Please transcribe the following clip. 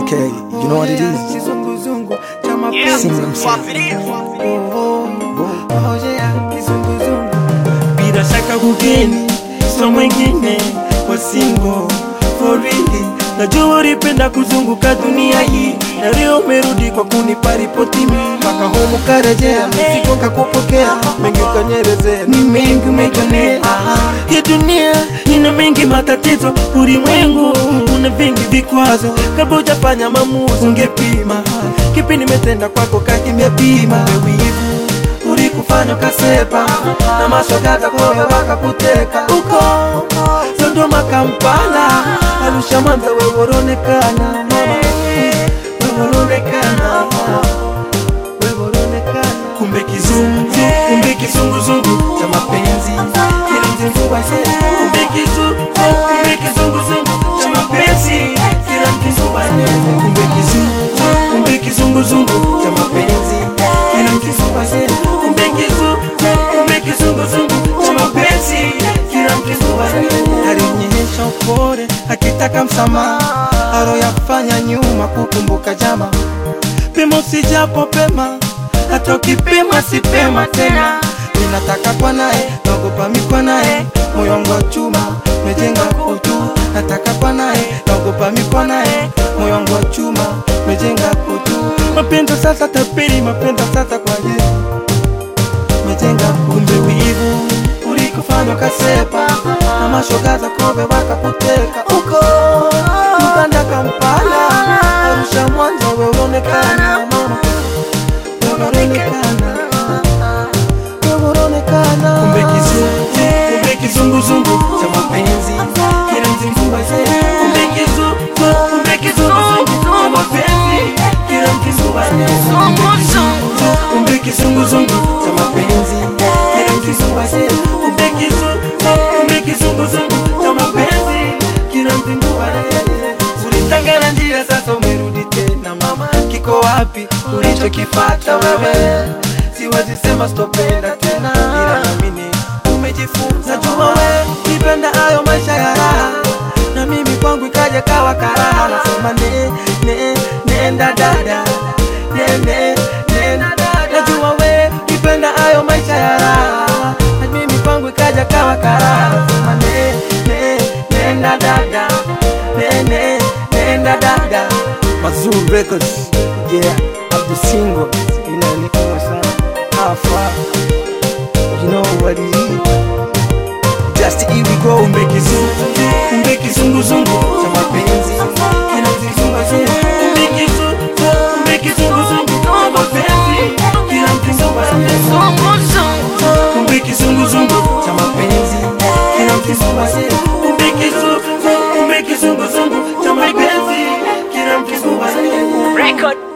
MK, you know what it is? Kizunguzungu cha mapenzi. Sing them song. Oh, oh, yeah, kizunguzungu. Bila shaka kugeni so mwingine kwa singo for really najua ulipenda kuzunguka dunia hii na leo umerudi kwa kunipa ripoti mimi mpaka humu karejea mzigo kakupokea mengi ukanyerezea ni mengi umejionea hii dunia ina mengi matatizo ulimwengu una vingi vikwazo kabla hujafanya maamuzi ungepima kipi nimetenda kwako kakimepima wivu ulikufanya ukasepa na mashogaza kowe wakakuteka uko Sodoma, Kampala, Arusha, Mwanza, wewe unaonekana mama, wewe unaonekana wewe unaonekana kumbe kizungu, kumbe kizunguzungu cha mapenzi kila mzungu wase kumbe kizungu, kumbe kizunguzungu cha mapenzi kila mzungu wase kumbe kizungu, kumbe kizunguzungu cha mapenzi kila mzungu wase kumbe kizungu, kumbe kizunguzungu cha mapenzi kila mzungu wase alionyesha upole akitaka msamaha aloyafanya nyuma kukumbuka jama pima usijapo pema hata ukipima si pema tena ninataka kwa naye naogopa mikwa naye moyo wangu wa chuma mejenga utu nataka kwa naye naogopa mikwa naye moyo wangu wa chuma mejenga utu mapendo sasa tapiri mapendo sasa kwa Yesu mejenga kumbe wivu ulikufanya ukasepa na mashogaza kobe wakakuteka uko Uganda Kampala Arusha Mwanza wewe unaonekana mama wewe unaonekana wewe unaonekana kumbe kizungu kumbe kizunguzungu cha mapenzi kila mzungu wazee kumbe kizungu kumbe kizunguzungu cha mapenzi kila mzungu wazee kumbe kizunguzungu cha mapenzi kila mzungu wazee kumbe kizungu kumbe kizunguzungu cha mapenzi kila mzungu wazee ulitangana njia sasa umerudi tena mama kiko wapi ulichokipata wewe siwezi sema stopenda tena ila namini umejifunza jua we nipenda hayo maisha ya raha na mimi kwangu ikaja kawa karaha nasema ne, ne, nenda dada ne, ne, nenda dada najua we nipenda hayo maisha ya raha na mimi kwangu ikaja kawa karaha nasema ne, ne, nenda dada ne, ne, nenda dada Mazuru Records, yeah, Abdul Single, you know, niko sana. How far? You know what it is. Just here we go, kumbe kizungu kumbe kizunguzungu cha mapenzi kila mzungu wazee kumbe kizungu kumbe kizunguzungu cha mapenzi kila mzungu wazee kumbe kizunguzungu cha mapenzi kila mzungu wazee kumbe kizungu kumbe kizunguzungu cha mapenzi kila mzungu wazee Record.